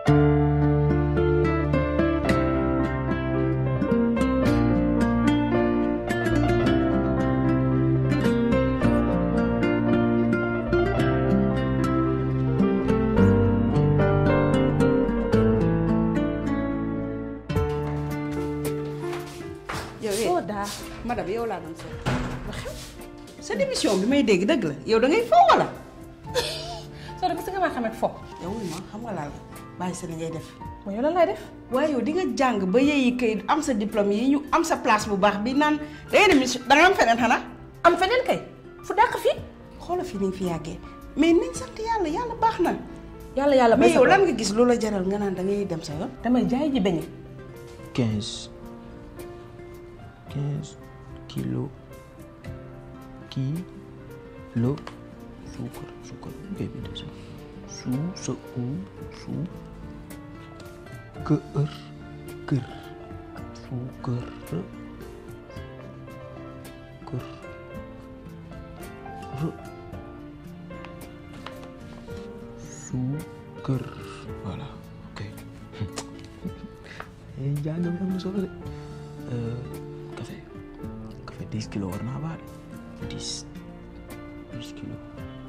yow soo eh daa madame yow laa doon seet ba xew sa démission bi may dégg dëgg la yow da ngay foo wala soo da gis nga maa xamante fo yow wuy ma xam nga laal bàyyi sa li ngay def mooy yow lan lay def waaye yow di nga jàng ba yeeyi kayit am sa diplôme yi ñu am sa place bu baax bi naan da ngay dem mission da nga am feneen xanaa am feneen kay fu dàq fii xoola fi ni nga fi yàggee mais nañ sant yàlla yàlla baax na yàlla yàlla bay mais yow lan nga gis loola jaral nga naan da ngay dem sa yoon damay jaay ji beñe quinze quinze kilo kilo suukar suukar ngay bind sa su sa u su kër kër suukar kër suukar voilà ok eh jàng bi am na solo de café café dix kilos war naa baax de dix dix kilos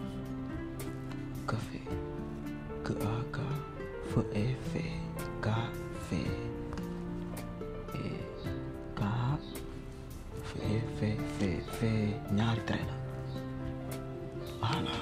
café k a k f e f k f e k f e f f f ñaari trait la voilà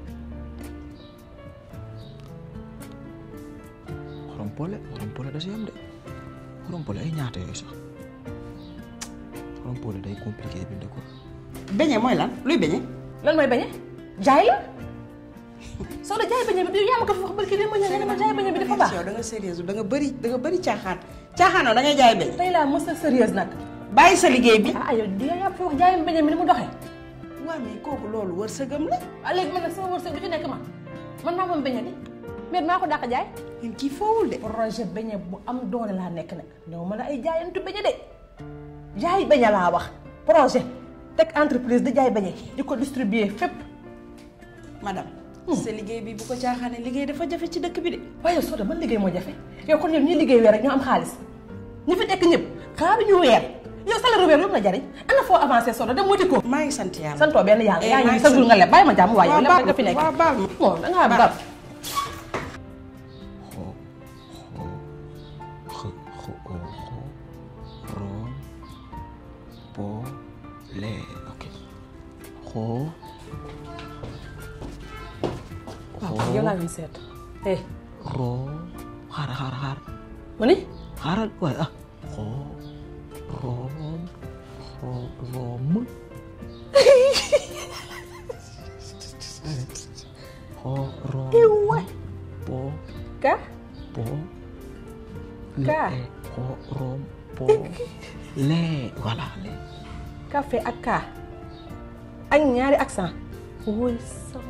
xorom pole xorom pole da si am de xorom pole ay ñaata yooyu sax xorom pole day compliqué bind ko beñe mooy lan luy beñe lan mooy beñe jaay la soo da jaay beñe bi yaa ma ko fi wax barki démb ñëw nga ne ma jaay beñe bi dafa baax yow da nga sérieuse da nga bëri da nga bëri caaxaan caaxaanoo da ngay jaay beñe tey laa mos a sérieuse nag bàyyi sa liggéey bi ah yow di yaa fi wax jaayam beñe bi ni mu doxee waaw mais kooku loolu wërsëgam la ah léegi man nag sama wërsëg du ci nekk ma man maa moom beñe bi mais maa ko dàq jaay ñun kii foowul de projet beñe bu am doole laa nekk nag ñëw ma la ay jaayantu beñe de jaay beñe laa wax projet teg entreprise di jaay beñe di ko distribuer fépp madame sa liggéey bi bu ko caaxaane liggéey dafa jafe ci dëkk bi de waaye soo de man liggéey moo jafe yow kon yow ñi liggéey weer rek ñoo am xaalis ñi fi tekk ñëpp xaaruñu weer yow salaire weer lu mu la jariñ ana foo avancé soo dem wuti ko maa ngi sant yàlla santoo benn yàlla Eh, yaa maa ngi ngi sa jour sant- nga leb bàyyi ma jàmm waaye yow waaw leb rek baal nga fi nekk waaw baal ma bon da ngaa Baal. gab xo xo x x o xo rom po le ok xo waaw yow laa ngi seet eh rom xaar xaar xaar ma ni xaaral waaye ah xo rom xo rom xo rom waay po ka po Ka. le xo rom po le voilà le café ak ka ak ñaari accent woy sama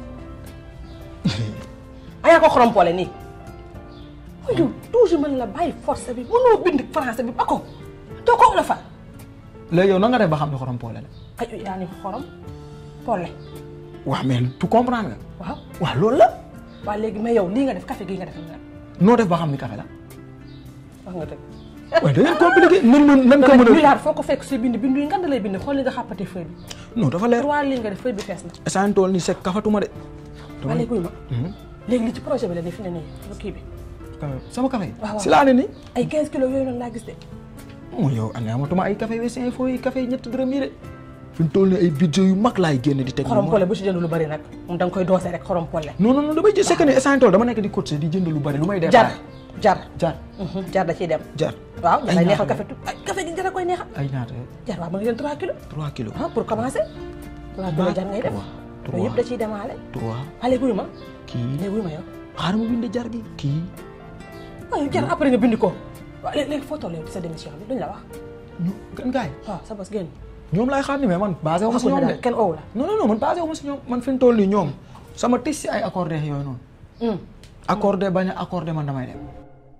ayaa ko xorompoole nii yow toujours man la bàyyi force bi mënoo bind français bi ba ko doo ko la fa léegi yow na nga def ba xam ne xorom poole la ay yaa ni xorom pole waaw mais tu comprendre nga waaw waaw loolu la waaw léegi mais yow lii nga def café gii nga def nii nag noo def ba xam ni café la wax nga dëgg waaye da ngeen compliqué nan mën nan ko dama mën a milliard foo ko fekk si bind bindu yi nga da lay bind xool li nga xàppate feuille bi non dafa leer trois lignes nga def feuille bi fees na essan tool ni sek kafatuma de waa léegi wuy ma léegi li ci projet bi la ni fi ne nii lu kii bi sama café waaw waaw. si laa ne ni ay 15 kilos yooyu noonu laa gis de mu yow ane amatuma ay café wessin info yi café yi ñetti dërëm yi de fi mu toll ni ay budget yu mag laay génn di teg xorom pole bu ci jënd lu bari nag moom da nga koy doose rek xorom pole non non non damay jël c'est que ne essan tool dama nekk di cotiser di jënd lu bari lu may def jar jar jar Mhm, jar da ciy dem jar waaw da Ay lay ñaata neexal la? café tu ay café gi jar a koy neexal ay ñaata jar waaw mën nga jël 3 kilos 3 kilos ah pour commencer 3 kilos jar ngay def trois, loolu yëpp da ciy demaale 3 waa léegi wuy ma kii léegi wuy ma yow xaaral ma bind jar gi kii waaw yow jar après nga bind ko waaw léegi léegi foo toll yow ci sa démission bi duñ la wax ñu gën gaay waaw sa bos génn ñoom laay xaar ni mais man basé wu ma si waxuñu ñoom de daal kenn owu la non non non man basé wu ma si ñoom man fi mu toll nii ñoom sama tis si ay accordé yooyu noonu hum accordé bañ a accordé man damay dem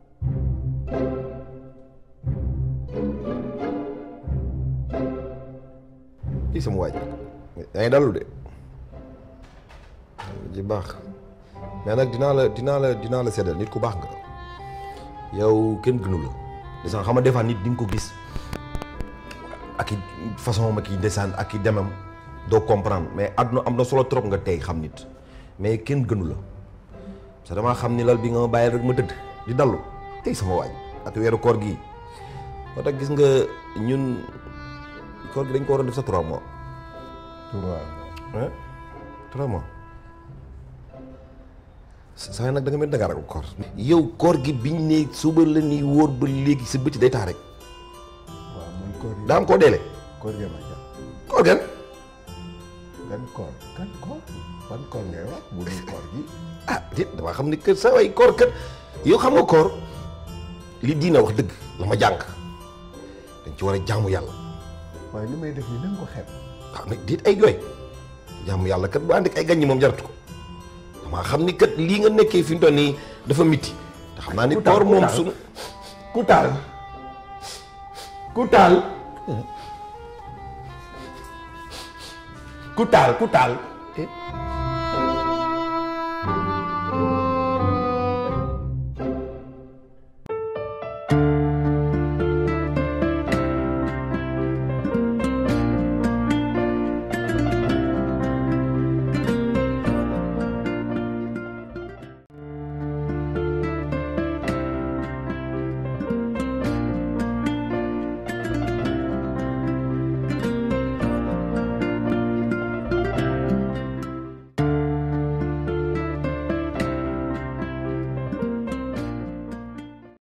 kii sama waaj yaa ngi dalul de ji baax mais nag dinaa la dinaa la dinaa la seddal nit ku baax nga yow kenn gënu la ndeysaan xam nga des fois nit di nga ko gis ak i façon ma ki ndeysaan ak i demam doo comprendre mais àdduna am na solo trop nga tey xam nit mais kenn gënu la parce que damaa xam ni lal bi nga ma bàyyil rek ma tëdd di dallu tey sama waaj at weeru koor gii moo tax gis nga ñun koor gi dañ ko waroon def sa trois mois trois hein trois mois saa nag da nga mel da nga ragal koor yow koor gi biñ ne suba la ni wóor ba léegi sa bëti day taa rek waaw man koor yi daa am koo deele koor gi ma jàpp koor gan gan koor gan koor ban koor ngay wax bu dul koor gi ah déet damaa xam ni que sa way koor kat yow xam nga koor li diina wax dëgg la ma jàng dañ ci war a jaamu yàlla waaye li may def nii na nga ko xeeb waaw mais déet ay jooy jaamu yàlla kat bu ànd ak ay gaññi moom jaratu ko damaa xam ni kat lii nga nekkee fi mu toll nii dafa miti te xam naa ni Ku taal, koor ku moom taal. sunu ku taal ku taal ku taal ku taal